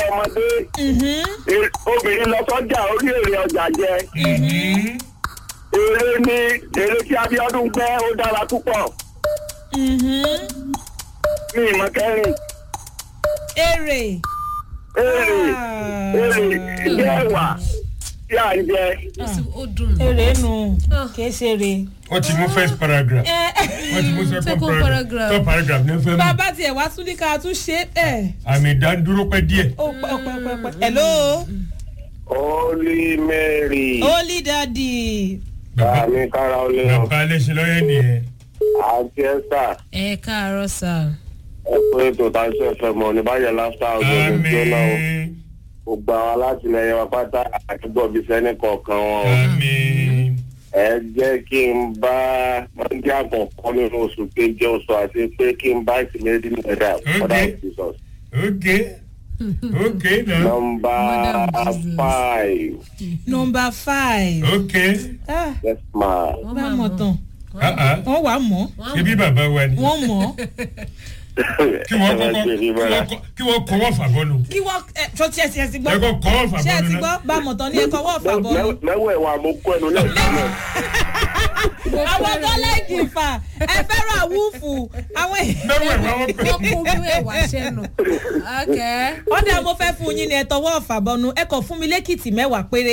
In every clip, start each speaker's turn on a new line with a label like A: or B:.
A: ọmọdé
B: Mhm.
A: e- obìnrin lọ sọ́jà orí èrè ọjà jẹ
C: Mhm.
A: eré ní eré tí Abíọ́dún gbẹ́ ó dára púpọ̀
B: Mhm.
A: ní ìmọ̀ kẹrin
B: èrè.
A: èrè
B: Ah.
A: èrè jẹ́ ẹ̀wà tí à ń jẹ
D: ó dùn mí.
B: èrè nù kìí ṣe èrè.
C: wọ́n ti mú first paragraph
B: Ẹ,
C: wọ́n ti mú
D: Second
C: second paragraph
D: paragraph.
C: third paragraph ní fẹ́ mú
B: bàbá tiẹ̀ wá tún ní ká tún ṣe é.
C: àmì ìdádúró pẹ́ díẹ̀.
B: ó pẹ́ pẹ́ pẹ́ pẹ́. hello.
A: Holy Mary
B: holy daddy.
C: bàbá
A: àmì kára olè hàn
C: bàbá aléṣe lọ́yẹ̀ nìyẹn.
A: àti ẹ́sà
D: ẹ káàárọ̀ sà.
A: ẹ̀pẹ́ ètò táṣí ẹ̀fẹ̀ mọ̀ ní báyẹ̀ láfíà ọ̀gbọ̀n
C: àmì
A: jóná o gbogbo àwọn alátìlẹyìn wa pátá àtúbọ̀ bíi sẹ́ni kọ̀ọ̀kan wọn o.
C: àmì
A: ẹ jẹ́ kí n bá mọ́ndé àkọ́kọ́ nínú oṣù keje oṣù àti pé kí n bá ìsìnlẹ́dì nígbàdà mother of jesus.
C: ok ok na
A: nọmba
D: Mother of Jesus.
A: five
B: number five.
C: ok
B: Ah,
A: yes ma.
D: wọ́n
B: bá
D: máa
B: mọ̀
D: mọ̀.
B: tán.
C: ah ah
B: wọ́n wà á mọ̀.
C: ṣebí bàbá wa ni
B: wọ́n mọ̀.
C: kí wọ́n kọ́kọ́ kí wọ́n kọ́- kí wọ́n kọ́wọ́ fàbọ́nu
B: kí wọ́n ẹ tó tiẹ̀ tiẹ̀ ti gbọ́.
C: ẹ kọ́ kọ́wọ́
B: ṣé ẹ ti
C: fàbọ́nu
B: gbọ́
C: náà
B: bá mọ̀ tán ní ẹ̀kọ́ wọ́ọ̀ fà bọ́ọ̀lù.
A: mẹ́wọ̀ ẹ̀wà mo kó ẹnu lẹ́ẹ̀kan náà.
B: àwọn tó lẹ́ẹ̀kì fà ẹ fẹ́ràn àwùfù àwọn
C: mẹ́wọ̀ ẹ̀ wá wọ́n pè
D: wọ́n kó bí ẹ̀wà sẹ́nu. ọ̀kẹ́.
B: ọ̀dà mo fẹ́ fún yín ní ẹ tọwọ́ ọ̀fà bọ́nu ẹ kàn fún mi lẹ́kìtì mẹ́wàá péré.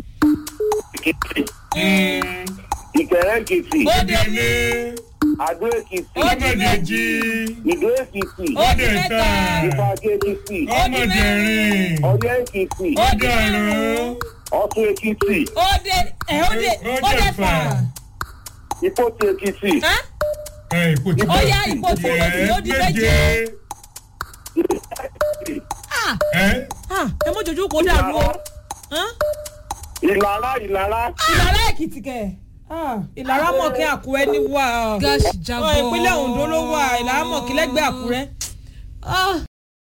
A: ìkẹrẹ èkìtì
B: ó dé ní
A: àdó èkìtì
B: Ó di
C: ọmọdéjì
A: ìdó èkìtì
B: ó di mẹ́ta
A: ìfàgé èkìtì
C: ọmọdérin
A: ọyẹ́ èkìtì
B: ó di márùn-ún
C: ọdọọrùn
A: ọ̀tún èkìtì
B: ó dé ẹ ó dé ó dé fà.
A: ìpótì èkìtì
B: Hán?
C: ẹ ipò tí
B: Ó yá, ipò tí mo ti ó di méje. Ah,
C: ẹ
B: ah, ẹ mọ jojú kó dàrú o. Hán?
A: ìlara ìlara
B: ìlara èkìtì kẹ̀ Ah, ìlara mọ̀kẹ́ àkúrẹ́ ní wà.
D: gáàsì
B: Ọ,
D: jábọ́.
B: ìpínlẹ̀ Ondo ló wà ìlara mọ̀kẹ́ lẹ́gbẹ̀ẹ́ àkúrẹ́.
D: Ah.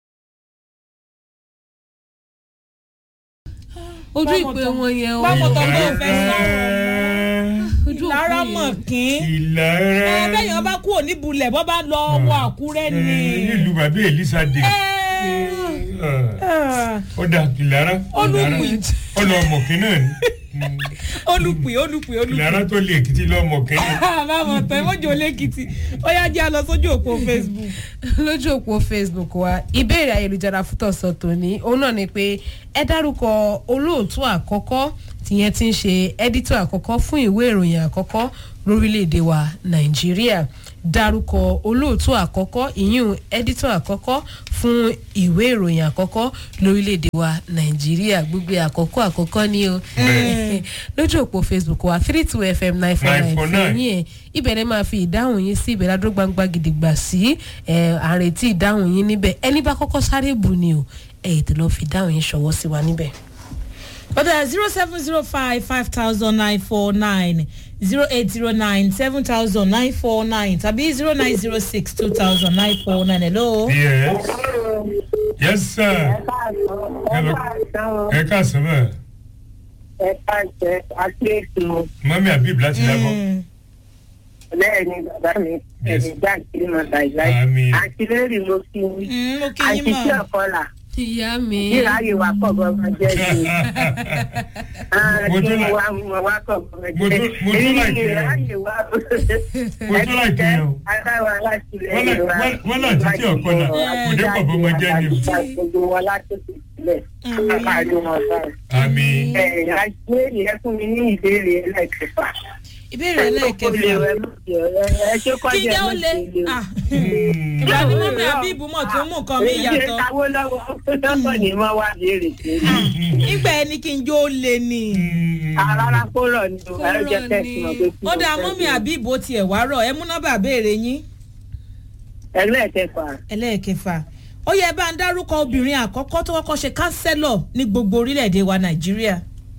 D: ojú ìpè wọn yẹn o.
B: Báwo tọ́ ló fẹ́ sọ̀rọ̀?
D: ojú
B: ìlara
D: òpin yẹn.
B: mọ̀kín.
C: ìlara
B: ẹ bẹ́ẹ̀ yẹn bá kú òní bulẹ̀ bọ́ bá lọ wọ àkúrẹ́ ni.
C: nílùú bàbá elisa dé
B: Ẹ, ah,
C: ó dà ìlara
B: Olùpì.
C: ọlọmọkìn náà ni
B: olùpì olùpì olùpì.
C: ìlara tó lè èkìtì lọmọkìn ni.
B: báwo tẹ mọ́jọ lẹ́kìtì ó yá jẹ́ àlọ́ sójú òpó Facebook.
D: lójú òpó facebook wa ìbéèrè ayélujára fún tọ̀sán tòní òun náà ni pé ẹ dárúkọ olóòtú àkọ́kọ́ tìyẹn ti ń ṣe ẹ́dítọ̀ àkọ́kọ́ fún ìwé ìròyìn àkọ́kọ́ lórílẹ̀‐èdè wa nàìjíríà dárúkọ olóòtú àkọ́kọ́ ìyún ẹ́dítọ̀ àkọ́kọ́ fún ìwé ìròyìn àkọ́kọ́ lórílẹ̀‐èdè wa nàìjíríà gbogbo àkọ́kọ́ àkọ́kọ́ ni o lójú òpó facebook wa three two fm nine four nine
C: 949.
D: fún yín ẹ̀ ibẹ̀ ni máa fi ìdáhùn yín sí ìbẹ̀rẹ̀ adó gbangba gidigba sí ẹ̀ àrètí ìdáhùn yín níbẹ̀ ẹni bá kọ́kọ́ sáré bù ni o ẹ̀ ètò lọ́ọ́ fi ìdáhùn yín ṣọwọ́ sí wa níbẹ̀.
B: ọ̀dà zero seven zero five five thousand nine four nine zero eight zero nine seven thousand nine four nine tàbí zero nine zero six two thousand nine four nine hello.
C: yes yes sir Hello. ẹ káàsán mọ
E: ẹ káàsẹ akéèkó
C: mọ́mí abib láti lábọ́
B: Mm.
E: bẹ́ẹ̀ ni bàbá mi
C: Yes.
E: ẹ̀mí já kiri mọ̀ láìláì
C: Àmín.
E: àti lórí mo kí ni
B: Mm, mo kí yín
E: àti tí
B: mọ̀.
E: ọ̀kọ́là
D: ìyá mi
E: kíra ayé wa kọ̀ bọ́mọ jẹ́ sí i
C: Mo
E: kí
C: tún
E: ni
C: like-
E: wa mọ̀ wá kọ̀ bọ́mọ
C: mo
E: jẹ́
C: tún- mo tún like
E: Èyí
C: yẹn.
E: ayé wa
C: Mo tún like yẹn o.
E: adáwa láti
C: Wọ́n
E: lẹ́yìn
C: là-
E: wa
C: wọ́n- wọ́n là títí ọ̀kọ́là, kò dé pọ̀ bọ́mọ jẹ́ ni o.
E: gbogbo wọn láti sílẹ̀
B: Àmín.
E: káàdì wọn báyìí.
C: àmì
E: ẹ̀ àti ìyẹn fún mi ní ìbéèrè ẹlẹ́kẹfà.
B: ìbéèrè ẹlẹ́ẹ̀kẹfà kí
E: kí
B: jẹ́ ó lé Ah, ìgbà tí mọ́mí àbíbù mọ̀ tó mú nǹkan mi yàtọ̀
E: káwó lọ́wọ́ lọ́wọ́ ni wọ́n wá béèrè pé
B: nígbà ẹni kí n jó lé ni.
E: rárá kó rọ̀ ni o
D: Kó
E: ẹ̀rọ jẹ́
D: rọ̀
E: tẹ̀sí
D: ni.
E: mọ̀ pé kí
B: ó
E: ló
B: dáa
E: fẹ́
B: mọ́mí
E: ṣe.
B: àbíbù ó tiẹ̀ wá rọ̀ ẹ mú nọ́mbà béèrè yín
E: ẹlẹ́ẹ̀kẹfà
B: ẹlẹ́ẹ̀kẹfà ó yẹ bá ń dárúkọ obìnrin àkọ́kọ́ tó kọ́kọ́ ṣe kánsẹ́lọ̀ ní gbogbo orílẹ̀-èdè wa nàìjíríà.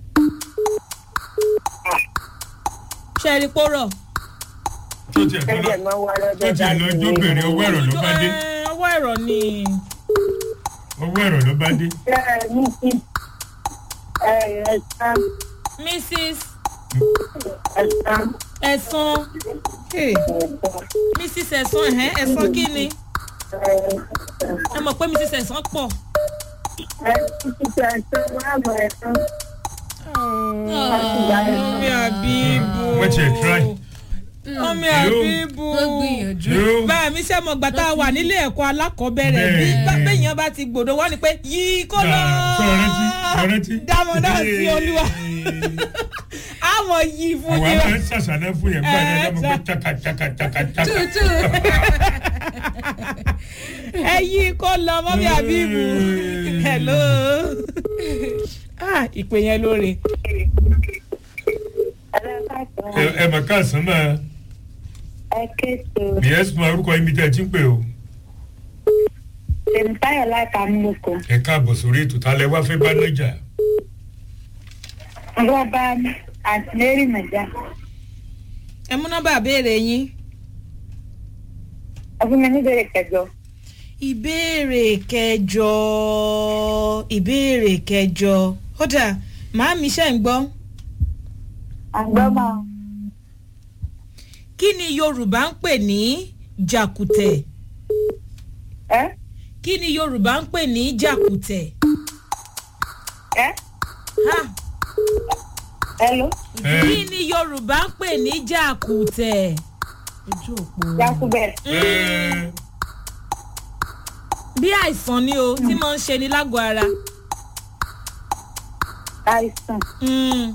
B: ṣe é rí pọ́rọ̀.
C: tó tiẹ̀ tó lọ
E: ẹgbẹ́ máa wá
C: tó
E: lọ́jọ́
C: tiẹ̀ lọ jóbìnrin owó ẹ̀rọ ló bá dé
B: Ẹ, ọwọ́ ẹ̀rọ ni
C: owó ẹ̀rọ ló bá dé
E: ní kí ẹ̀ẹ́dá
B: mrs
E: ẹ̀ẹ́dá
B: ẹ̀sán Hey, mrs ẹ̀sán ẹ̀hẹ́n ẹ̀sán kí ni ẹ mọ̀ pé mrs ẹ̀sán pọ̀
E: ẹ ti tẹ ẹsẹ wàhálà ẹsẹ.
B: ọmọ àbíbù.
C: wọ́n ti ẹ̀ try.
B: ọmọ
C: Yóò.
B: àbíbù.
D: wọ́n gbìyànjú.
C: yóò
B: báyà mi sẹ́ mọ̀ gbà tá a wà nílé ẹ̀kọ́ alákọ̀ọ́bẹ̀rẹ̀ bí
C: Bẹ́ẹ̀.
B: bá- béèyàn bá ti gbòdo wọ́n ní pé yí kó lọ.
C: sọ̀rọ̀tì sọ̀rọ̀tì.
B: dámọ̀dá sí olúwa. àwọn yìí fún
C: àwọn
B: yín.
C: àwọn ẹ̀ ṣàṣàná fún yẹn gbọ́dọ̀ ẹ̀ dábọ̀ pé
B: Ẹ̀,
C: taka taka taka taka.
D: tútù.
B: ẹ yí kó lọ mọ́mí àbíbù. hello. ah ìpè yẹn lóore.
C: ẹ ẹ mà káàsán máa
E: ẹ kéètò
C: yẹ́sì máa orúkọ yín bí tẹ́ ẹ ti ń pè o.
E: tèmítáyọ̀ láti amúlòkọ.
C: ẹ káàbọ̀ sórí ètò tá a lẹ wá fẹ́ bá nájà.
E: wọ́n bá àǹtí mary nàjà.
B: ẹ mú nọ́mbà béèrè yín.
E: ọdún mi níbẹ̀rẹ̀ kẹjọ.
B: ìbéèrè kẹjọ ìbéèrè kẹjọ ó dà màámi ṣe ń gbọ́
E: àgbọ̀mọ̀
B: kí ni yorùbá ń pè ní jàkùtẹ̀
E: ẹ
B: kí ni yorùbá ń pè ní jàkùtẹ̀
E: ẹ
B: ha
E: hello
C: ẹ
B: kí ni yorùbá ń pè ní jàkùtẹ̀
D: ojú òpó.
E: yakubẹ
C: ẹ
B: bí àìsàn ni o tí mo ń ṣe ni lágọ̀ọ́ ara
E: àìsàn
B: Mm,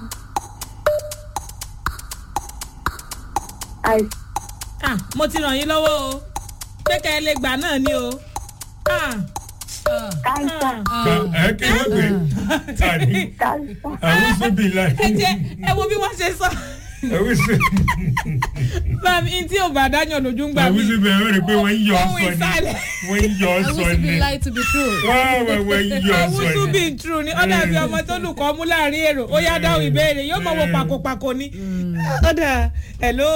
E: àìsàn
B: ah, mo ti ràn yín lọ́wọ́ o pé kẹ́ ẹ lè gbà náà ni o ah,
E: káńsà
C: ẹ kí wọ́n gbé tani
E: káńsà
C: àwọn sóbì láì.
B: ẹ jẹ ẹ wo bí wọ́n ṣe sọ
C: àwọn sóbì
B: báàmì tí ò bá dáyàn lójú ń gbà
C: àwọn
B: mí
C: sóbì ẹ̀rọ rẹ̀ pé wọ́n ń yọ
B: ohun
C: ọ́ sọ
B: ìsàlẹ̀.
C: ni wọ́n ń yọ ọ́
D: I
C: sọ
D: want to
C: ni
D: be lie to be true.
C: wọ́n wọ́n wọ́n ń yọ ọ́ sọ
B: àwùjọ
C: ni.
B: bí true ni ó dàbí ọmọ tó lùkọ́ mú láàrin èrò ó yá dáhùn ìbéèrè yóò mọ̀ wọ pàkópàkó ni. ó dà hello.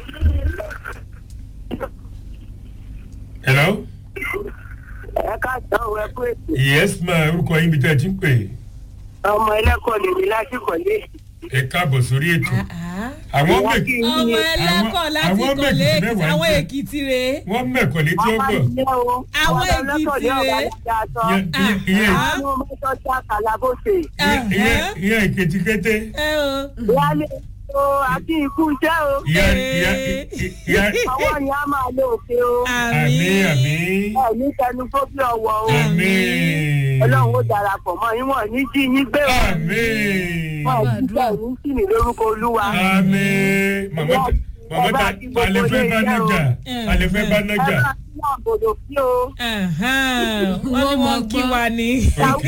C: hello
E: ẹ káàsán ò ẹ kú ètò
C: yes ma orúkọ yín bí tẹ́ ẹ ti ń pè
E: ọmọ ẹlẹ́kọ̀ọ́ lèmi lásìkò lé
C: ẹ káàbọ̀ sórí ètò àwọn mẹ
B: ọmọ ẹlẹ́kọ̀ láti
C: àwọn
B: kọ̀lé
C: méjì
B: èkìtì
C: mẹ́wàá
B: àwọn
C: jẹ́.
B: èkìtì rèé.
C: wọ́n mẹ̀kọ́ létí ọgbọ̀n
B: Àwọn Èkìtì rèé.
C: ìyẹn
B: Ah.
E: àwọn mẹ́tọ́ sí àkàlàbọ̀sẹ̀
C: ìyẹn ìyẹn ìkejì kété
B: ẹ o.
E: wálé o àti ikú iṣẹ́ o
C: ìyá ìyá ìyá
E: ọwọ́ ni a máa lo òkè o
C: àmì àmì
E: ẹ ní tẹnu fóbí ọwọ́ o
C: àmì
E: ọlọ́run ó darapọ̀ mọ́ yín wọ̀n ní jí yín gbé o
C: àmì
E: wọ́n ò ní tẹ̀ ní sí ní lórúkọ olúwa
C: àmì màmá màmá ta alẹ́ fẹ́ bá nájà alẹ́ fẹ́ bá
E: ẹ
C: nájà
E: máa ní àbòdò sí o
B: wọ́n ní wọ́n kí wa ní.
C: ok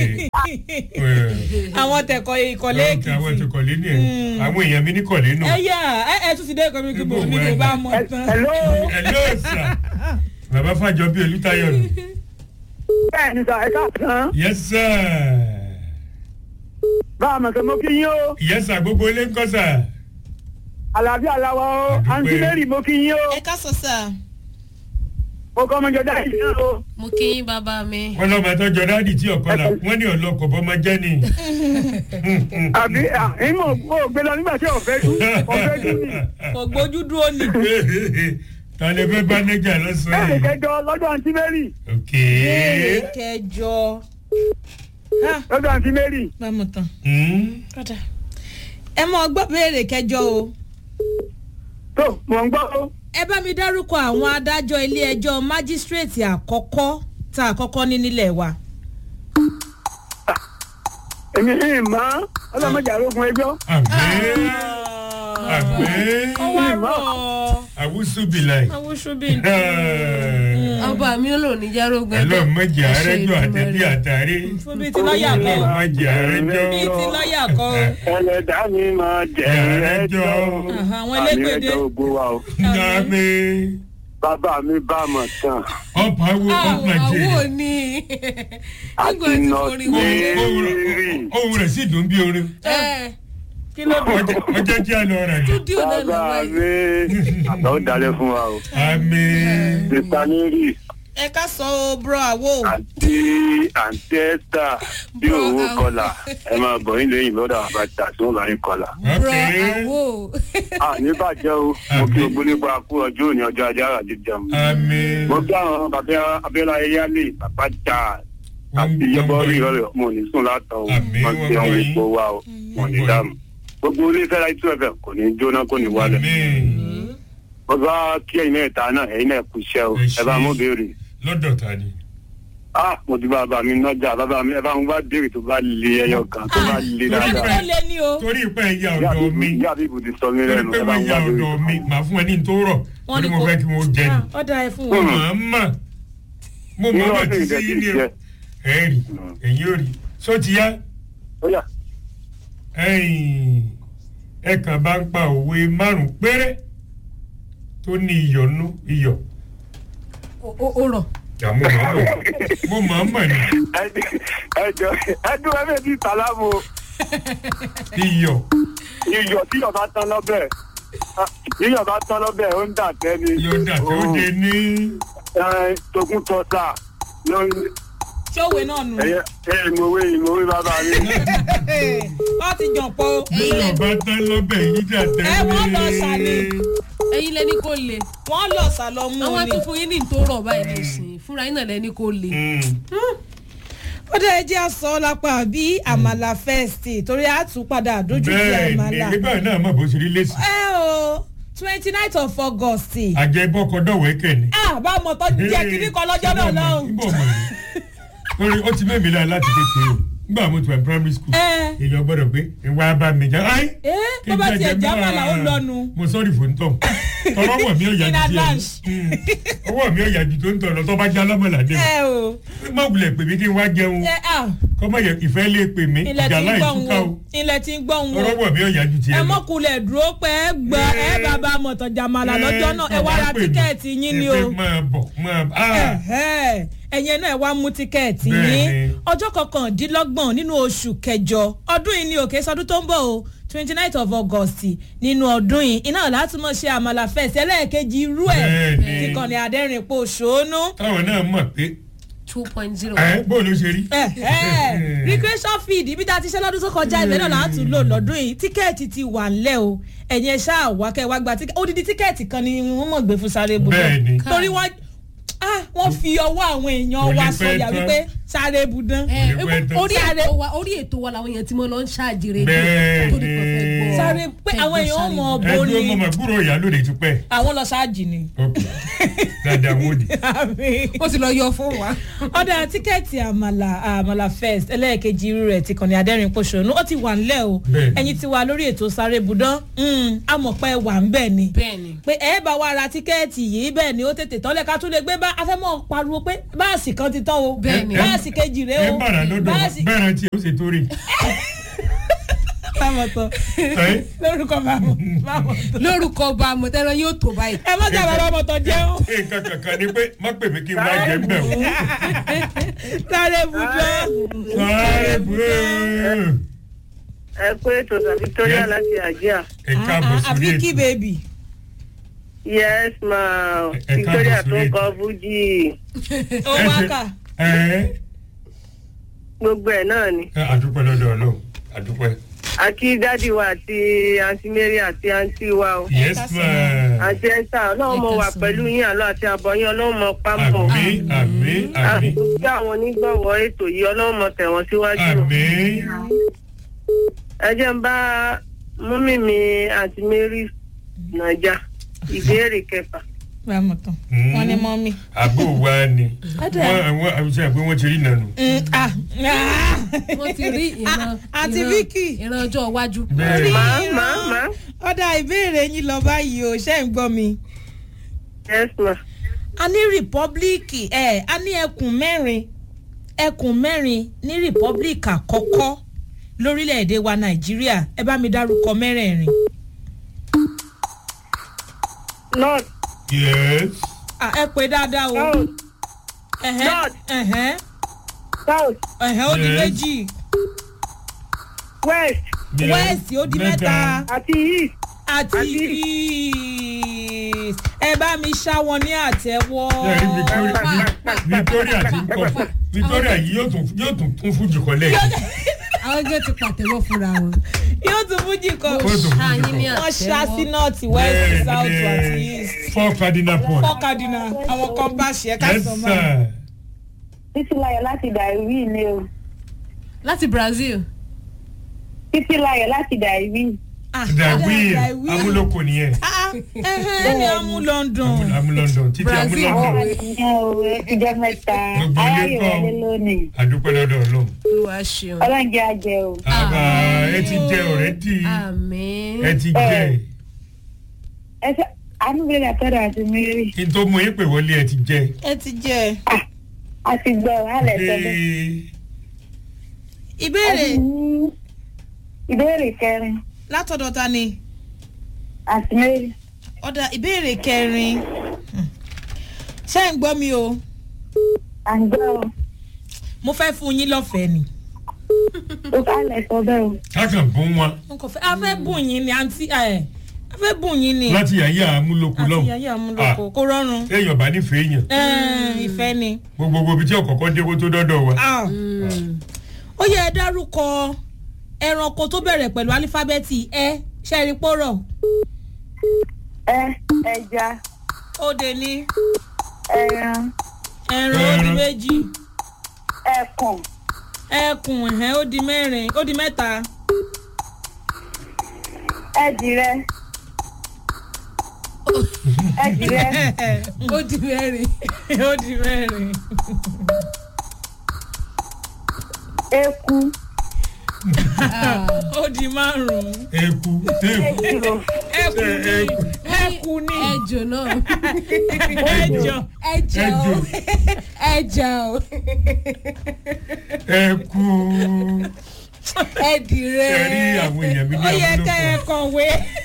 B: àwọn tẹ̀kọ̀ ìkọ̀lé
C: ok àwọn
B: èkìtì.
C: ètò kọ̀lé ni ẹ̀ àwọn èèyàn mi ní kọ̀lé nù.
B: ẹ yà ẹ ẹ tún ti dé ìkọ̀lé kí mo ní kò bá mọ̀ tán.
E: hello
C: hello sir bàbá fàjọ bíi olùtayọ nù.
E: bẹ́ẹ̀ ni sọ ẹ káàsán
C: yes sir
E: bá a mọ̀ sọ mo kí yín o
C: yes sir gbogbo ilé ń kọ́ sà.
E: àlàáfíà làwọ̀ o
C: Àdúpẹ́.
E: àǹtí mary mo kí yín o
B: ẹ ká sọ sà.
E: mo kọ́ ọmọjọ dá yìí o
D: mo kí yín bàbá mi.
C: wọ́n lọ́mọ tó jọ dáàdì tí ọ̀kọ́ la wọ́n ní ọlọ́kọ̀ bọ́mọ jẹ́ ni.
E: àbí ìmọ̀ ò gbé lọ nígbà tí ò fẹ́ dú ò fẹ́ dú ni
B: kò gbójú dúró ni.
C: tọ́lẹ̀ fẹ́ bá nẹ́jà
E: bẹ́ẹ̀
C: lọ́sàn-án
E: ni
C: yìí.
E: kẹjọ lọ́dọ̀ àǹtí mary
C: ok.
B: béèrè kẹjọ. Ha,
E: lọ́dọ̀ àǹtí mary
B: bá mọ̀ tán.
C: Hmm?
B: kọ́dà. ẹ mọ gbọ́ béèrè kẹjọ o.
E: tó mò ń gbọ́ o
B: ẹ bá mi dárúkọ àwọn adájọ́ ilé ẹjọ́ májísírèètì àkọ́kọ́ tá a kọ́kọ́ ní nílẹ̀ wa.
E: èmi ì mọ́ ọlọ́mọdé àrógun ẹjọ́
C: àgbẹ̀ àgbẹ̀
B: ọwọ́ àrọ̀
C: àwùsù bìláì.
B: awúṣubí.
D: ọba mi ò lò ní járógun
C: ẹlọ́ mọ̀jẹ̀ àrẹ́jọ́ àtẹ̀bí àtàrí.
B: fún bíi ti lọ́ọ̀yà kọ́
C: ẹlọ́ mọ̀jẹ̀ àrẹ́jọ́.
B: bíi ti lọ́ọ̀yà kọ́
E: ẹlẹ́dá mi máa jẹ́
C: ẹjọ́.
B: Aha, àwọn elégbèdé.
E: ògbó wa o
C: Dàmí.
E: bàbá mi bá mọ̀ tán
C: ọ̀pọ̀ awo ọ̀pọ̀
D: àwọ̀
C: jẹ́.
D: ni
E: àti
D: nígbà tí mo rí wọn.
E: nọ́ọ̀sì
C: ohun rẹ̀ sì dùn bí orin.
D: ẹ
B: kí ló dé.
C: ọjọ́ jẹ́ àlọ́ rẹ̀ jù.
D: túdíò náà
E: bàbá
D: lọ́wọ́ yìí.
E: mi àtọ́ dalẹ̀ fún wa o
C: àmì.
E: mr neri
B: ẹ ká sọ o bro àwo.
E: àti àǹtí ẹ́sítà bí
D: Bro,
E: òwò
D: àwọn-
E: kọlà ẹ máa bọ̀ yín lẹ́yìn lọ́dọ̀ àbájá tí wọ́n bá yín kọlà.
D: bro
C: ok.
D: àwọ̀
E: àní bàjẹ́ o mo kí ogun nípa kú ọjọ́ òní ọjọ́ ajé àrà jíjẹun.
C: àmì.
E: mo kí àwọn bàbá abẹ́lá ẹ̀yálé bàbá jà àti yọbọ rí ìrọ̀lẹ́ mo ní sùn látàn o
C: Àmín,
E: wọn ti
C: wọ́n
E: hàn
C: gbọ́
E: ipò wa o wọn ní dààmú gbogbo onífẹ́ láì tún ẹ̀fẹ̀ kò ní jóná kò ní wálẹ̀
C: Àmín.
E: wọ́n bá kí ẹ̀yin náà ta náà ẹ̀yin náà kú iṣẹ́ o
C: Ẹ
E: ẹ bá
C: ṣé.
E: mú béèrè
C: lọ́dọ̀ ta ni.
E: ah mo ti bá bàbá mi nájà bàbá mi ẹ bá ń bá béèrè tó bá le ẹyọ kan tó bá le
B: ẹni
E: dáadáa
B: tó lé ní o
C: torí pé ẹ̀yà ọ̀dọ̀ mi
E: ìyá àbíbù ti sọ mí
C: torí
E: lẹ́nu
C: pé
E: ẹ bá
C: wọ́n
E: ń
C: ya
E: bá béèrè
C: ọ̀dọ̀ mi màá fún ẹ ní n tó rọ̀
B: Wọ́n
C: torí
B: ní
C: mo
B: kó-
C: fẹ́ kí wọ́n jẹ ni.
B: Ah, ọ̀dà ẹ fún
C: mo
B: wọn.
C: mọ̀ ọ́n mọ̀ mo mọ̀
E: Irú
C: ọ́n mọ̀
E: ọdún
C: tí sí
E: ìdẹ́jú
C: ní o.
E: jẹ.
C: ẹ rí èyí ò rí só ti yá
E: ó yá
C: ẹ̀yìn ẹ kàn bá ń pa òwe márùn-ún péré tó ní iyọ̀ nú iyọ̀
D: ó ó rọ̀
C: yà mo mọ̀ ọ́n mọ̀ mo mọ̀ ọ́n mọ̀ ni
E: ẹ jọ ẹ dún ẹ bẹ́ẹ̀ bí sàlámù o.
C: iyọ̀
E: iyọ̀ tí yọ̀ bá tán lọ́bẹ̀ yíyọ̀ bá tán lọ́bẹ̀ ó ń dà tẹ́ ni.
C: yóò dà tó
E: Ó,
C: de ní
E: ẹ, togun tọ́ta ló-
B: ṣé òwe náà nù.
E: ẹyẹ ẹ ìmọ̀wé ìmọ̀wé bàbá mi.
B: wọ́n ti jàn pọ̀ o.
C: iyọ̀ bá tán lọ́bẹ̀ yìí dà tẹ́
B: Ẹ wọ́n lọ sàlẹ̀.
D: ẹ̀yin lẹni kò le
B: wọ́n lọ sàlọ mú
D: àwọn
B: ni.
D: tó fún yín ní tó rọ̀ báyìí nìsín fúnra yín náà lẹni kò le.
B: ó dẹ̀ jẹ́ àsọ lápá bí àmàlà fẹ́ẹ̀sì torí a tún padà dójú ti
C: bẹ́ẹ̀
B: àmàlà.
C: ni nígbà náà mọ̀ bó ṣe rí lẹ́sìn
B: ẹ o twenty nine of august.
C: àjẹbọ́kọ̀dọ̀wẹ́kẹ̀ ni.
B: ah bá a mọ̀ tó jẹ́ kíní kan lọ́jọ́ náà lọ́hùn.
C: níbo mọ̀ ní orí ó ti mẹ́mi lára láti kékeré o nígbà mo ti wà ní primary school
B: ẹ
C: èèyàn gbọ́dọ̀ pé ìwà bá mi jà áì.
B: ẹ bó bá tiẹ̀ já màlà ó lọ́nu.
C: mo sọ́ọ̀rì fún tọ̀ tọrọ wọ̀ mí ọ̀yà
B: In
C: ju
B: advance.
C: tiẹ̀ ọwọ́ mi ọ̀yà ju tó ń tọ̀ lọ tó bá já lámọ̀lá dé
B: ẹ o
C: má wulẹ̀ pè mí kí n wá jẹun
B: ẹ ah
C: kọ́ mọ̀ yẹ ìfẹ́ lè pè mí
B: ilẹ̀
C: ìjà
B: tí ń
C: láì
B: gbọ̀n
C: túká
B: wo
C: o
B: ilẹ̀ tí ń gbọ̀n wo
C: tọrọ wọ̀ mí ọ̀yà ju tiẹ̀
B: ẹ
C: lọ.
B: mọ̀kulẹ̀ dúró pé ẹ gbọ́ ẹ bàbá mọ̀tàn jàmàlà lọ́jọ́ náà ẹ wá ra tíkẹ́ẹ̀tì yín ni o.
C: ẹ máa bọ̀ máa bọ̀ ah
B: Ẹ̀hẹ́, ẹ̀yin náà ẹ wá mú tíkẹ́ẹ̀tì yín
C: Bẹ́ẹ̀ni.
B: ọjọ́ kọkàndínlọ́gbọ̀n nínú oṣù kẹjọ ọdún yìí ni òkè sọdún tó ń bọ̀ o twenty nine of august nínú ọdún yìí iná láti mọ̀ ṣe àmàlà fẹ̀sì ẹlẹ́ẹ̀kejì irú ẹ̀
C: Bẹ́ẹ̀ni.
B: ti kàn ní adẹ́rìn pò ṣónú.
C: táwọn náà mọ̀ pé
D: two point zero.
C: ẹ bó ló ṣe rí.
B: Ẹ̀hẹ́, recreation feed ibi tá a ti ṣe lọ́dún tó kọjá ibẹ̀ náà láti lò lọ́dún yìí tíkẹ́ẹ̀tì ti wà ńlẹ̀ o ẹ̀yin ẹ̀ ṣáà wá kẹ́ ẹ wá gba tíkẹ́ẹ̀tì odidi tíkẹ́ẹ̀tì kan ni wọ́n mọ̀ gbé fún sáré ibùdó
C: Bẹ́ẹ̀ni.
B: torí wọ́n ah, wọ́n fi ọwọ́ àwọn èèyàn
C: Kò
B: wa
C: ní pẹ́
B: sọ̀yà
C: tán.
B: wípé sáré ibùdó.
D: ẹ
C: Kò ní pẹ́ tán.
D: orí ètò wa orí ètò wa làwọn èèyàn tí mo lọ ń ṣáàjì rẹ
C: Bẹ́ẹ̀ni.
B: sáré pé àwọn èèyàn mọ̀
C: ẹ
B: bó
C: dúró
B: ni
C: mọ̀mọ́ gbúrò ìyá lóde ti pẹ́.
B: àwọn lọ ṣáàjì ni.
C: ok dáadáa wò di.
D: ó ti lọ yọ fún wa.
B: ọ̀dà tíkẹ́ẹ̀tì àmàlà àmàlà first ẹlẹ́ẹ̀kejì irú rẹ̀ ti kàn ní adẹ́rìn pòṣónú ó ti wà ńlẹ̀ o
C: Bẹ́ẹ̀ni.
B: ẹ̀yin ti wà lórí ètò sáré ibùdó amọ̀pẹ́ wà ń bẹ̀ ni
D: bẹ́ẹ̀ni.
B: pé ẹ bá wa ra tíkẹ́ẹ̀tì yìí bẹ́ẹ̀ ni ó tètè tọ́lẹ̀ ká tún lè gbé bá afẹ́mọ̀ pariwo pé báàsì kan ti tán o
D: Bẹ́ẹ̀ni.
B: báàsì kejì rèé
C: ẹ
B: o
C: bàrà lọ́dọ̀
B: báàsì
C: bẹ́ẹ̀rẹ̀ tí o ṣe torí.
B: bámọ̀tọ̀
C: ẹ
B: lórúkọ bámọ̀tọ̀
D: lórúkọ ọba àmọ̀tẹ́rọ yóò tó báyìí.
B: ẹ má jà bàbá mọ̀tọ̀ jẹun
C: nǹkan kankan ni pé má pè mí kí n wá jẹ ń bẹ̀ o.
B: sáré ibùdó.
C: sáré bùrẹ́.
E: ẹ pé ètò tàbí victoria láti àjíà.
C: ẹ káàbọ̀ sórí
B: àbíkí
C: ètò.
B: bèbí.
E: yes ma
C: Ẹ
E: victoria
C: káàbọ̀
E: tó
C: sórí
E: ń
C: ètò.
E: kọ fújì
B: ó
C: Ẹ
B: wá
C: ṣe-
B: kà.
C: ẹ
E: gbogbo ẹ náà ni.
C: ẹ àdúpẹ́ lọ́dọ̀ ọlọ́run àdúpẹ́.
E: àti dádì wa àti àǹtí mary àti àǹtí wa o.
C: yes ma.
E: àti ẹ̀sà ọlọ́run mọ̀ wà pẹ̀lú yín àlọ́ àti àbọ̀yìn ọlọ́run mọ̀ pápọ̀.
C: àmì àmì àmì
E: àsìkò tí àwọn onígbọ̀wọ́ ètò yìí ọlọ́run mọ̀ tẹ̀wọ̀n síwájú.
C: àmì.
E: ẹ jẹ́ ń bá mọ́mí mi àti mary nàjà ìbéèrè kẹfà.
B: bámọ̀tọ̀
C: Mm.
B: wọ́n ní mọ́mí.
C: àbò wa ni.
B: Ọ̀dà.
C: wọ́n wọ́n àbíṣe àgbẹ̀ wọ́n ti rí nànú.
B: Mm, ah, ah.
D: wọ́n ti rí ìran
B: àti
D: ìran-
B: Vicky.
D: ìran ọjọ́ iwájú.
C: bẹ́ẹ̀
E: màá màá màá
B: ọ̀dà ìbéèrè yín lọ báyìí o ṣe ń gbọ́ mi.
E: yes ma.
B: a ní rìpọ́blíkì ẹ̀ a ní ẹkùn mẹ́rin ẹkùn mẹ́rin ní rìpọ́blíkì àkọ́kọ́ lórílẹ̀‐èdè wa nàìjíríà ẹ bá mi dárúkọ mẹ́rẹ̀ẹ̀rin.
E: north
C: yes.
B: Ah, ẹ pé dáadáa o.
E: south
B: Ẹ̀hẹ́,
E: North.
B: ẹ̀hẹ́,
E: south
B: ẹ̀hẹ́ ó di
C: Yes.
B: méjì
E: west
C: yes.
B: west ó di mẹ́ta
E: àti east.
B: àti
E: Àti-
B: east ẹ bá mi ṣá wọn ní àtẹ́wọ́.
C: Ṣé rí Victoria Victoria ti ń kọ́ Victoria yìí yóò tún yóò tún tún fún jùkọ́ lẹ́yìn.
D: àwọn gẹ́gẹ́ ti pàtẹ́wọ́ fúnra wọn.
B: yóò tún fújì kan.
C: Ó tún fún
D: ṣáyín ní
C: jùkọ́.
B: wọ́n ṣá sí
D: àtẹ́wọ́.
B: north west south àti east.
C: four cardinal points.
B: four cardinal àwọn kan bá ṣe é ká
C: yes
B: sọ mọ́.
C: sir.
F: títí láyọ̀ láti dàrí ni o
D: láti brazil
F: títí láyọ̀ láti dàrí.
C: dàwíì amúlòkò nìyẹn
B: ẹni amú london
C: amú london títí amú
D: Brazil.
C: london
F: ìyẹn o ẹ ti jẹ́ mẹ́ta
C: Gbogbo ilé
F: aráyè
C: kọ́.
F: wọlé lónìí
C: àdúpẹ́ lọ́dọ̀ ọlọ́run
D: olúwa ṣeun
F: ọlọ́njẹ́ àjẹ o.
C: àbá ẹ ti jẹ ọ̀rẹ́dì
D: àmì
C: ẹ ti jẹ
F: ẹ ṣe àánúbẹ̀rẹ̀ àtọ́dọ̀ àti mary
C: kí n tó mú yín pè wọlé ẹ ti jẹ.
B: ẹ ti jẹ
F: a ti gbọ́ alẹ́ sọ́dọ̀.
B: ìbéèrè
F: ìbéèrè kẹrin
B: látọ̀dọ̀ ta ni
F: àti mary
B: ọ̀dà ìbéèrè kẹrin Hmm. ṣé ń gbọ́ mi o
F: à ń gbọ́ o
B: mo fẹ́ fún yín lọ́fẹ̀ẹ́ ni
F: ó kálẹ̀ sọ́dọ̀ o.
C: kákan bún wọn
B: n kò fẹ́ a fẹ́ bùn yín ni àǹtí ẹ̀ a fẹ́ bùn yín ni
C: láti yàyà amúlòkù
B: àti
C: lọ́hùn
B: yàyà amúlòkó kó rọrùn
C: èèyàn bá nífẹ̀ẹ́ èèyàn
B: Ẹ̀ẹ́n, ìfẹ́ ni.
C: gbogbo ibi tí ọ̀kọ̀ọ̀kan dé kó tó dọ́dọ̀ wa.
B: Ah. ó yẹ ẹ dárúkọ ẹranko tó bẹ̀rẹ̀ pẹ̀lú álífábẹ́ẹ̀tì ẹ ṣẹ́ẹ̀rí pọ́rọ̀
F: ẹ ẹja
B: ó de ní
F: ẹran
B: ẹran ó di
C: Ẹran.
B: méjì
F: ẹkùn
B: ẹkùn ẹ̀hẹ́n ó di mẹ́rin ó di mẹ́ta
F: ẹdìrẹ ẹdìrẹ
D: ó di mẹ́rin
B: ó di mẹ́rin
F: eku
B: ó di márùn-ún
C: eku téèkù
F: ejò
B: ẹkùn ní
C: Ẹkùn.
B: ẹkùn ní
D: ẹjọ náà
B: ẹjọ
D: ẹjọ
C: Ẹjọ.
D: ẹjọ
C: ẹku
D: ẹdìrẹ
C: ẹ rí àwọn èèyàn mi ní
B: ó yẹ ká ẹ
C: amúlòkù
B: kọ̀wé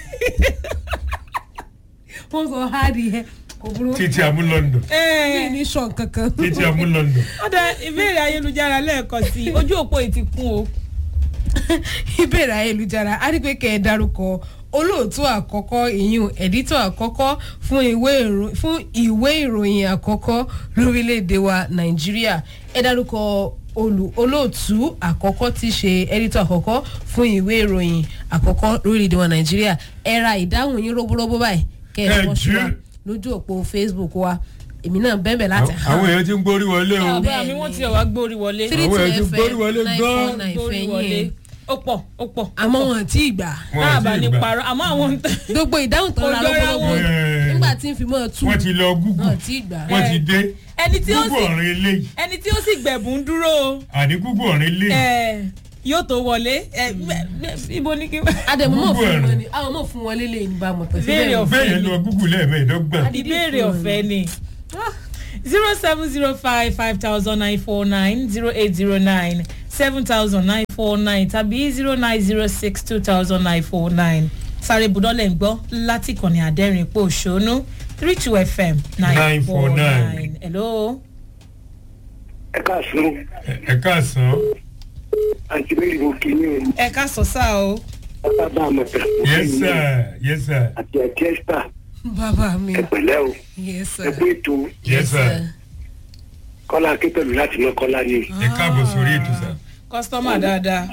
D: wọn sọ hádìí ẹ kò burú
C: títí amúlọ́ndọ̀
D: mi ní sọ kankan
C: títí amúlọ́ndọ̀
B: ọ̀dà ìbéèrè ayélujára lẹ́ẹ̀kan sí i ojú òpó yìí ti kún o
D: ìbéèrè ayélujára á rí pé kẹ́ ẹ dárúkọ olóòtú àkọ́kọ́ ìyún ẹ̀dítọ̀ àkọ́kọ́ fún ìwé ìrò- fún ìwé ìròyìn àkọ́kọ́ lórílẹ̀‐èdè wa nàìjíríà ẹ dárúkọ olù olóòtú àkọ́kọ́ tí í ṣe ẹ̀dítọ̀ àkọ́kọ́ fún ìwé ìròyìn àkọ́kọ́ lórílẹ̀‐èdè wa nàìjíríà ẹ ra ìdáhùn yín róbóróbó báyìí kẹ́ ẹ
C: Ẹ
D: wọ́n ṣúra
C: jẹ́.
D: lójú òpó facebook wa èmi náà bẹ́ẹ̀ láti
C: àwọn èèyàn ti ń gbórí wọlé o
B: bàbá mi wọ́n ti wá gbórí wọlé
D: three
C: Àwọn
D: two
C: èèyàn ti
D: fm
C: gbórí wọlé
D: nine
C: gan-an.
D: four nine
B: gbórí wọlé
D: fẹ̀yìn
B: ó pọ̀ ó pọ̀
D: àmọ́ wọn tí ì gbà
C: Wọn
B: náà
C: ò
B: bá
C: tí ì
B: ní
C: gbà.
B: parọ́ àmọ́ àwọn ń tẹ̀.
D: gbogbo ìdáhùn tó
B: Kò
D: ra
B: jọra
D: lọ́wọ́lọ́wọ́
B: wọn.
C: Ẹ̀,
D: nígbà tí ń fi mọ́ ọ tú
C: wọ́n ti lọ gúgù
D: náà tí ì gbà.
C: wọ́n ti dé
B: ẹni tí ó
C: gúgù
B: sì
C: ọ̀rìn eléyìí
B: ẹni tí ó sì gbẹ̀bùn dúró o,
C: àní gúgù ọ̀rìn eléyìí
B: ẹ, yóò tó wọlé ẹ, mẹ- mẹ- ibo ni kí n.
D: àdèmọ́ mọ̀
C: Gbogbo
D: fún
C: ẹ̀rọ.
D: wọn ni àwọn mọ̀ fún wọn lélẹ̀ ní bámu tán
B: Béèrè ọ̀fẹ́.
C: bẹ́ẹ̀ yẹn lọ gúgù lẹ́ẹ̀mẹ́ẹ̀dọ́gbọ̀n
B: ìbéèrè ọ̀fẹ́ ni zero seven zero five five thousand nine four nine zero eight zero nine seven thousand nine four nine tàbí zero nine zero six two thousand nine four nine sáré budọ́lẹ̀ ń gbọ́ láti kànnì àdẹ́rìn pò ṣónú three two fm nine four
C: 949.
B: nine hello.
A: ẹ káàsán
C: ẹ káàsán
A: àǹtí mary mo kí ní
B: ẹ ká sọ sáà o.
A: bàbá àmọ̀tà
C: yes sir yes sir
A: àti àti ẹ́sítà
D: bàbá mi
A: ẹ pẹ̀lẹ́ o
D: yes
A: ẹ
D: sir
A: pé ètò
C: yes sir
A: kọ́lá akínpẹ̀lú láti mọ́ kọ́lá ni
C: ẹ káàbọ̀ sórí ètò sà
B: kọ́sítọ́mà dáadáa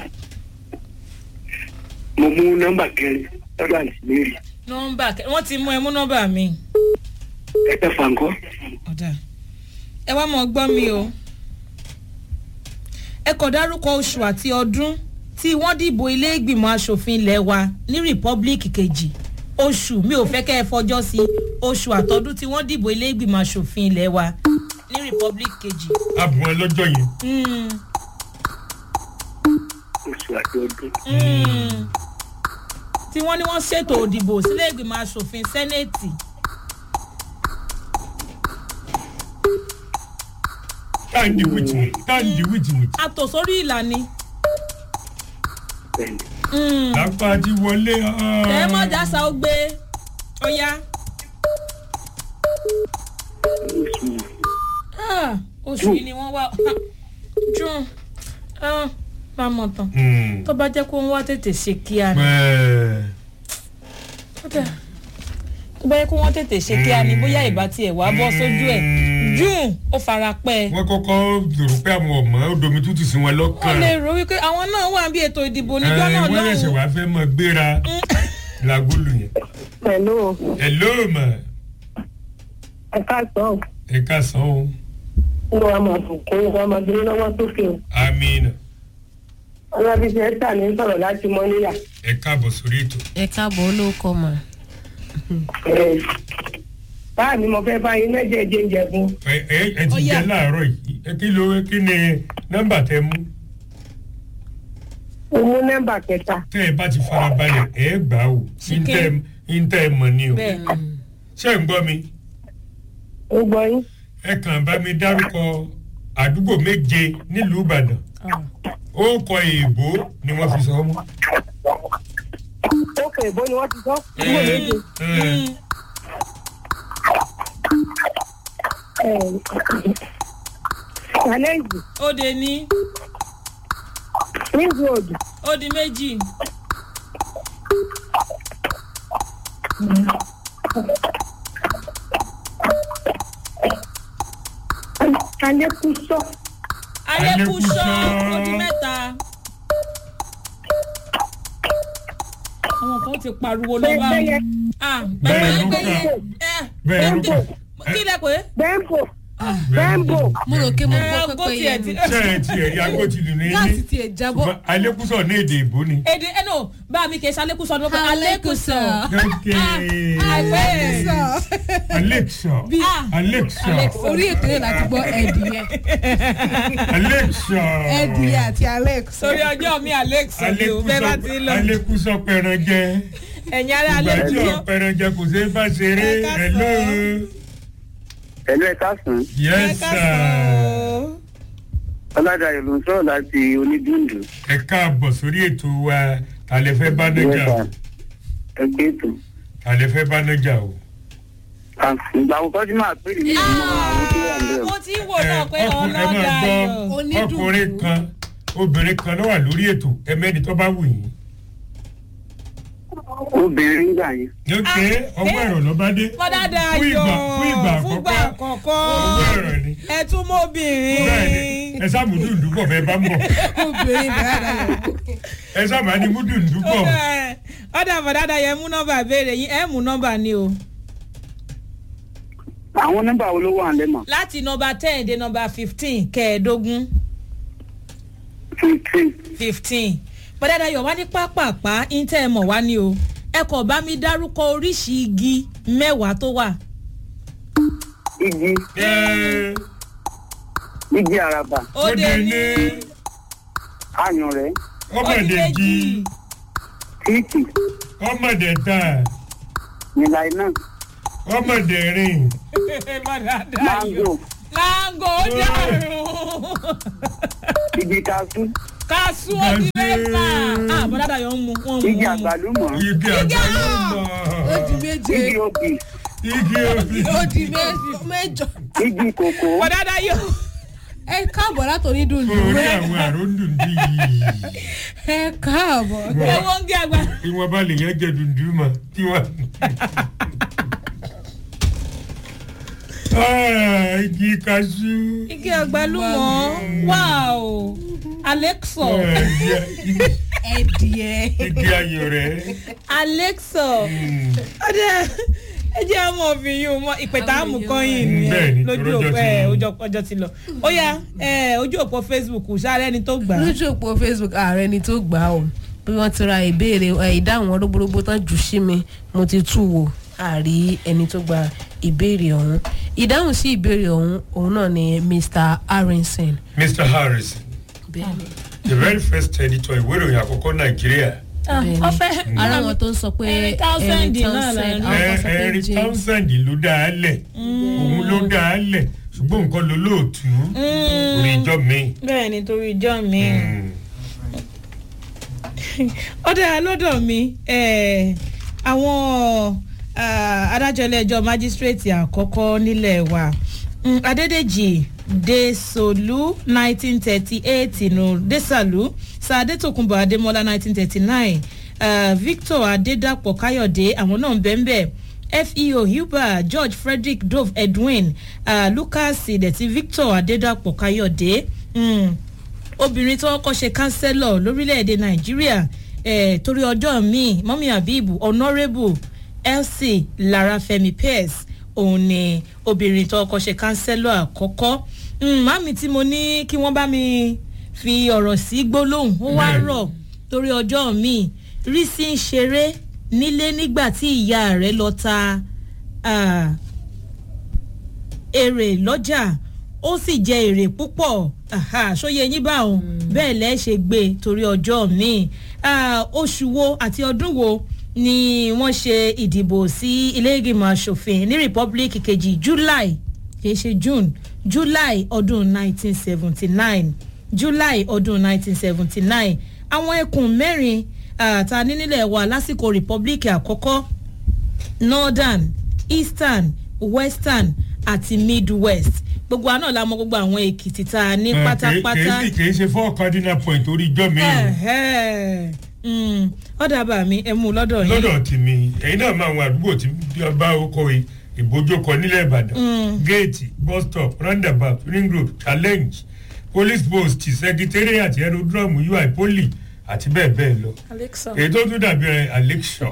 A: mo mú nọ́mbà kẹrin lọ́dọ̀ àǹtí mary
B: nọ́mbà kẹ- wọ́n ti mú ẹ mú nọ́mbà mi.
A: ẹ tẹ́ fàǹkọ́
B: ọ̀dà ẹ wá mọ̀ gbọ́ mi o ẹ kò dárúkọ oṣù àti ọdún tí wọ́n dìbò ilé ìgbìmọ̀ asòfin ilé wa ní rìpọ́blíkì kejì oṣù mi ò fẹ́ kẹ́ ẹ fọjọ́ sí oṣù àtọ́dún tí wọ́n dìbò ilé ìgbìmọ̀ asòfin ilé wa ní rìpọ́blíkì kejì.
C: abùn ẹ lọ́jọ́ yẹn
B: Mm,
A: oṣù àti ọdún
B: mm. tí wọ́n ní wọ́n ṣètò òdìbò sílé ìgbìmọ̀ asòfin sẹ́nẹ̀tì
C: táǹdì wìtì wìtì táǹdì wìtì wìtì
B: àtòsórí ìlànà
A: bẹ́ẹ̀ni
C: lápá ti wọlé
B: ẹ mọ̀ jásá ó gbé ó yá.
A: oṣù
B: Ah, oṣù yìí ni wọ́n wá june ah, bá mọ̀ tán tó bá jẹ́ kó ń wá tètè ṣe kíá ni
C: pẹ́ẹ́
B: Kódà, tó bá jẹ́ kó wọ́n tètè ṣe kíá ni bóyá ìbá tiẹ̀ wá bọ́ sójú ẹ̀ june ó fara pẹ́ ẹ.
C: wọ́n kọ́kọ́ rò pé àwọn ọmọ odomi tútù sí wọn
B: wọ́n
C: lọ́kàn
B: lè rò wípé àwọn náà wà bí ètò ìdìbò níjọ́ náà
C: wọ́n yẹ̀sẹ̀
B: lọ́hùn-ún
C: wá fẹ́ mọ gbéra làgólù yẹn
F: pẹ̀lú
C: ẹ ló mọ̀
F: ẹ káàsán
C: ẹ ká san o
F: ló wà máa bù kún wa máa gbé lọ́wọ́ sókè o.
C: amina
F: ọlábísí ẹ̀ta ní sọ̀rọ̀ láti mọ́ níyà.
C: ẹ káàbọ̀ sórí ètò.
D: ẹ káàbọ̀ olóòkọ mà.
F: báà mi mo fẹ́ bá yín mẹ́jẹ̀ jẹ́jẹ́ fún.
C: ẹ ẹ ẹ ti jẹ láàárọ̀ yìí ẹ kí ló kí ni nọ́mbà tẹ mú
F: mo mú nọ́mbà kẹta.
C: tẹ ẹ bá ti farabalẹ̀ ẹ gbà ó
B: Ṣìkẹ́.
C: ntẹ ẹ mọ̀ ni o
B: bẹ́ẹ̀
C: ṣé ń gbọ́ mi
F: ó gbọ́ yín.
C: ẹ kàn bá mi dárúkọ àdúgbò méje nílùú ìbàdàn ó kọ èèbó ni wọ́n fi sọ ọ́ mọ́.
F: ó kè bó ni wọ́n ti sọ. dúró méje. challenge
B: ó de ní
F: ring road
B: ó di méjì
F: alekuso
B: alẹ́kùsọ́
C: Alẹ́kùṣọ́.
B: ó di mẹ́ta. àwọn kan ti pariwo lọ bá
F: bẹ́ẹ̀
B: ah
C: Bẹ́ẹ̀
B: bẹ́ẹ̀
C: ló
B: bẹ́ẹ̀
C: kà.
B: ẹ
C: bẹ́ẹ̀ ló kà
B: kí lẹ pé
F: bembo bembo
D: mo rò pé mo
B: ẹ
D: gbọ́
B: gbó
D: pẹ́pẹ́
B: tiẹ̀
D: yẹn
B: ti
D: ni.
C: ṣé ẹ ti ẹ̀rí agbótilù ní
D: gáàsì
C: ní
D: tiẹ̀ jábọ́.
C: ṣùgbọ́n alẹ́kùsọ̀ ní èdè ìbò ni.
B: èdè ẹ nò bá mi kì í ṣe alẹ́kùsọ́ ni wọ́n pẹ́ alẹ́kùsọ́
C: Okay.
B: Alexa.
C: Alexa.
B: Ah.
C: Alexa.
B: Alexa.
D: orí ètò yẹn láti gbọ́ ẹ̀dìyẹ
C: Alexa.
D: ẹ̀dìyẹ àti alex.
B: sórí ọjọ́ mi alẹ́kùsọ́ ni o bẹ́ẹ̀ bá ti lọ
C: Alekuso pẹranjẹ.
B: ẹ̀yin ará
C: Ìgbà tí
B: alẹ́kùsọ́
C: ò pẹranjẹ kò ṣeé bá ṣeré.
B: Ẹ ká
C: Hello.
A: ẹ̀lú ẹ̀ka sùn
C: Yes sir.
A: ọ̀làdàyọ̀ ló ń sọ̀rọ̀ láti onídùndù.
C: Ẹ káàbọ̀ sórí ètò wa. Tàlẹ́ fẹ́ bá nájà o.
A: ẹ pé ètò.
C: Tàlẹ́ fẹ́ bá nájà o.
A: ìgbà àkọ́kọ́ tí màá pèrè ní ìmọ̀ àwọn tó wà ń bẹ̀rù.
B: mo ti ń wò
C: Ẹ
B: náà pé
C: ọkùn-
B: ọ̀nà
C: ẹ máa
B: dayọ̀
C: gbọ́
D: Onídùúdù.
C: ọkùnrin kan obìnrin kan ló wà lórí ètò ẹ̀mẹ́ni tó bá wù yín.
A: obìnrin nígbà yẹn.
C: Lókè ọwọ́ ẹ̀rọ ló bá dé.
B: fọdá
C: Fún
B: dayọ̀
C: ìgbà fún ìgbà
B: fúngbà
C: àkọ́kọ́.
B: àkọ́kọ́
C: Ọwọ́ ẹ̀rọ ni.
B: ẹ tún mọ́bìnrin
C: Bẹ́ẹ̀ni ẹ sáà mú dùndún bọ̀ bẹ́ẹ̀ bá ń bọ̀.
D: obìnrin dáadáa yẹn.
C: ẹ sábà ní mú dùndún bọ̀.
B: ọ̀dà fọdá dayọ̀ ẹ mú nọ́mbà béèrè yín ẹ mú nọ́mbà ni o
A: àwọn nọ́mbà wo ló wà ń lẹ́mọ̀.
B: láti nọ́mbà ten dé nọ́mbà fifteen kẹẹ̀ẹ́dógún
A: fifteen.
B: fifteen fọdá dayọ̀ wá ní pápápá intẹ́ ẹ mọ̀ wá ní o ẹ kò bá mi dárúkọ oríṣi igi mẹ́wàá tó wà
A: igi
C: Ẹ
A: igi araba
B: ó dé ní
A: ayùn rẹ̀
C: ọmọdé jí
A: tíìkì
C: ọmọdé ta
A: nílàí náà
C: ọmọdé rìn
B: fọdá dayọ̀
A: mango
B: láńgò ó dàrú
A: igi kaṣú
B: kású ó di mẹ́fà ah fọdá dayọ̀ ń mu wọ́n ń mu
A: igi
B: wọ́n ń mu.
A: àgbálùmọ̀
C: igi àgbálùmọ̀
D: ó di méje
A: igi obì
C: igi òbí
D: ó di mé- mẹ́jọ.
A: igi kòkó
B: fọdá dayọ̀.
D: ẹ káàbọ̀ látòrí dùndùn
C: orí àwọn àròndùndú yìí
D: ẹ káàbọ̀.
B: owó ń gé àgbà.
C: ìwọ̀nba lèyàn jẹ dùndú mọ̀ tí wọ́n. Ah, igi kaṣú.
B: igi àgbálùmọ̀ wow alexo
C: Ah, igi-
D: ẹ̀dìyẹ.
C: igi ayọ̀ rẹ̀.
B: alexo
C: Mm.
B: ọdẹ ẹ jẹ́ ọmọ obìnrin o mọ ìpẹ̀tà àmùkọ́yìn
C: Bẹ́ẹ̀ni,
B: nìyẹn lójú
C: ọjọ́
B: òpó
C: ti
B: ẹ
C: lọ.
B: ọjọ́ ọjọ́ ti lọ ó yá ẹ ojú òpó facebook sáré ẹni tó gbà á
D: lójú òpó facebook ààrẹ ni tó gbà ó bí wọ́n ti ra ìbéèrè ẹ, ìdáhùn wọn rógbórógbó tán jù sí mi mo ti tú wò àrí ẹni tó gba ìbéèrè ọ̀hún ìdáhùn sí ìbéèrè ọ̀hún òun náà ni mr arinson.
C: mr harris
D: bẹ́ẹ̀ni
C: the very first editor ìwé ìròyìn àkọ́kọ́ nàìjíríà
D: bẹ́ẹ̀ni
B: ọfẹ
D: ara wọn tó ń sọ pé
B: Henry Townsend náà là ń rí.
D: àwọn kan sọ pé
C: henry
D: james
C: townsend ló dá a lẹ̀ òun ló dá a lẹ̀ ṣùgbọ́n nǹkan ló lóòtú orí ìjọ mi.
B: bẹ́ẹ̀ ni torí ìjọ mi ọdẹ lọ́dọ̀ mi eh, àwọn ah, adájọ́ ilé-ẹjọ́ májísírèètì àkọ́kọ́ nílẹ̀ wa mm, adédèjì desolu nineteen thirty eight nù desalu sàdétòkunbọ̀ adémọ́lá nineteen thirty nine victor adédàpọ̀ káyọ̀dé àwọn náà ń bẹ́ẹ̀ bẹ́ẹ̀ feo huber george frederick dove edwin uh, lucas ìdẹ̀tí victor adédàpọ̀ káyọ̀dé mm, obìnrin tó kọ́ ṣe kánsẹ́lọ̀ lórílẹ̀‐èdè nàìjíríà eh, torí ọjọ́ míì mọ́mí abibu honourable elsie larafemi pierce òun ni obìnrin tó kọ́ ṣe kánsẹ́lọ̀ àkọ́kọ́ Mm, màmí tí mo ní kí wọ́n bá mi fi ọ̀rọ̀ sí gbólóhùn ó wá
C: Mm.
B: rọ̀ torí ọjọ́ mi rí sí ń ṣeré nílé nígbà tí ìyá rẹ̀ lọ ta ah, èrè lọ́jà ó sì jẹ èrè púpọ̀ Aha, ṣóye yín bá òun bẹ́ẹ̀ lẹ́ ṣe gbé e torí ọjọ́ mi oṣù wo àti ọdún wo ni wọ́n ṣe ìdìbò sí ilé ìgbìmọ̀ asòfin ní republic kejì july kìí ṣe june july ọdún 1979 july ọdún 1979 àwọn ẹkùn mẹ́rin ah, ta ní nílẹ̀ wa lásìkò republic àkọ́kọ́ northern eastern western àti midwest gbogbo àná la mọ gbogbo àwọn èkìtì tá a ní pátápátá
C: kì í ṣe four cardinal point orí ijọ́ mi o
B: Ẹ̀hẹ́. Mm, ọ̀dà bá mi ẹ̀ mú un lọ́dọ̀ yín
C: lọ́dọ̀ tèmi ẹ̀yin náà máa àwọn àdúgbò tí bí ọba oko ìbójókọ nílẹ̀ ìbàdàn géètì bus stop roundabout ring road challenge police post secretariat aerodrome ui poli àti bẹ́ẹ̀ bẹ́ẹ̀ lọ
B: alexa
C: èyí tó tún dàbí ẹ alexa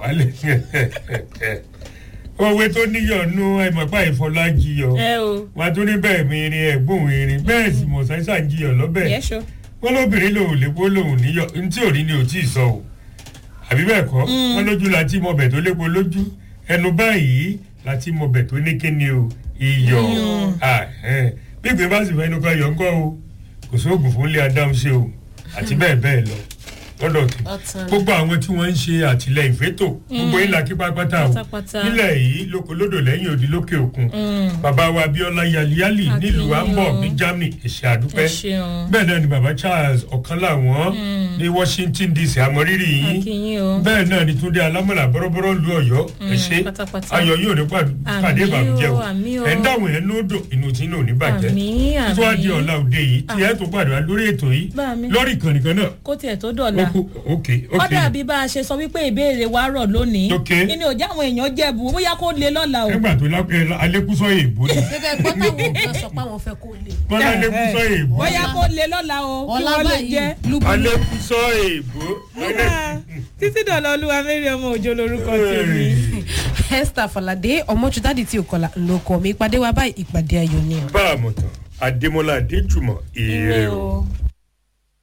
C: òwe tó níyọ̀nù ẹ̀mọ̀pá ìfọlájiyọ̀
B: ẹ o
C: wọn tún ní bẹ́ẹ̀ mi irin ẹ̀gbọ́n irin bẹ́ẹ̀ sì mọ̀ sáísà ń jiyọ̀ lọ́bẹ̀
B: yẹ ṣo
C: wọn lóbìnrin lòun lépo lòun níyọ ntí òrí ni ò tí ì sọ o àbí bẹ́ẹ̀ kọ́ wọn lójú láti mọbẹ̀ tó lépo lójú ẹnu báyìí láti mọbẹ̀ tó ní kíni o iyọ̀ Ah, eh. bí ìgbé bá sì fẹ́ inú kan yọ̀ ńkọ́ o kò sóògùn fún ilé adáhùn ṣe o àti bẹ́ẹ̀ bẹ́ẹ̀ lọ lọ́dọ̀ tí
D: Ọ̀tàn.
C: gbogbo àwọn tí wọ́n ń ṣe àtìlẹyìn fétò gbogbo ìlà kí pápátá o
B: Pátápátá.
C: nílẹ̀ yìí lókolódò lẹ́yìn òdi lókè òkun bàbá wa abiola yaliyali
B: Akínyìn
C: nílùú hamburg
B: o.
C: ní germany èsì àdúpẹ́
B: ẹ ṣeun
C: bẹ́ẹ̀ náà ni baba charles ọ̀kan làwọn ní washington dc àmọ́rírì yìí
B: akínyìn o
C: bẹ́ẹ̀ náà ni túndé alámọ̀là bọ́rọ́bọ́rọ́ lu ọ̀yọ́ ẹ ṣe
B: pátápátá.
C: ayọ̀ yóò ní pàdé
B: Àmín
C: pàdé ìbànújẹ́ o
B: o, àmín o.
C: ẹ̀ ń dáhùn ẹ̀ ní odò inú tí inú ò ní bàjẹ́
B: Àmín,
C: tó wá di
B: àmín.
C: ọ̀la òde yìí tí ẹ̀ tó pàdé wa lórí ètò yìí
B: Bá mi.
C: lórí ìkànnì kan náà
B: kó tiẹ̀ tó
C: ó
B: dọ̀la
C: kú ok
B: ó
C: ok
B: dàbí bá a ṣe sọ wípé ìbéèrè wa rọ̀ lónìí
C: Ok.
B: inú òjá àwọn èèyàn jẹ̀bù bóyá kó lè lọ́la o
C: nígbà tó lápẹ́ alẹ́kùsọ èèbó ni
D: bẹ́ẹ̀ gbọ́ táwọn kan sọ pé àwọn fẹ́ kó lè.
C: wọ́n lálẹ́kùsọ èèbó
B: bóyá kó lè lọ́la o kí
D: ọ̀la
B: wọ́n lè
D: báyìí
B: jẹ́.
D: lúbúlú.
C: alẹ́kùsọ èèbó
B: Ah, títí dọ̀la olúwa mẹ́rin ọmọ òjò lorúkọ tèmi.
D: esther falade ọmọjúdádì tí o kọlà ńlọkọ mi ìpàdé wa báyìí ìpàdé ayọ̀ ni.
C: bá a mọ̀ tán adémọlá adéjùmọ̀ èrè o.
B: o.